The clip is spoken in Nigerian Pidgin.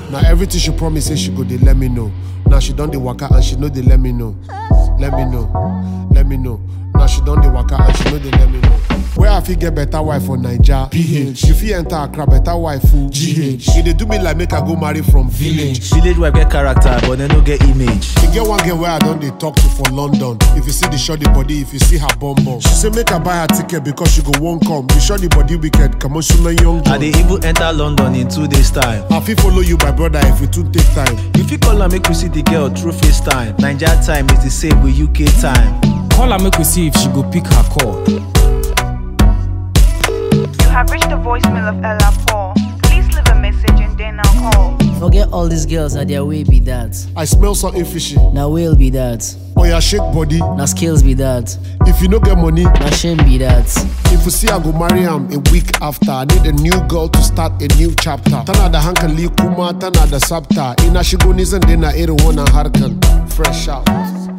Now everything she promise say she go dey let me know. Now she done the waka and she know they let me know. Let me know. Let me know. Now she done the waka and she know they let me know. Where I fit get better wife for Naija? PH. You fit enter Accra better wife full GH. If they do me like make I go marry from village. Village wife get character, but they no get image. E get one girl where I don dey talk to for London. If you see the shorty body, if you see her bum bum. She say make I buy her ticket because she go wan come. The shorty body wicked, come on, young I John. dey even enter London in two days time. I fit follow you, my brother, if we too take time. You fit call am make we see the girl through FaceTime. Naija time is the same with UK time. Call her make we see if she go pick her call. You have reached the voicemail of Ella Paul. Please leave a message and then I'll call. Forget all these girls, na their way be that. I smell something fishy. Na whale be that. Oh yeah, shake body. Na skills be that. If you no get money, Na shame be that. if you see I go marry am a week after. I need a new girl to start a new chapter. Tana da hankali kuma tana da sabta. Ina shigo ni zan daina irin wannan harkan. Fresh out.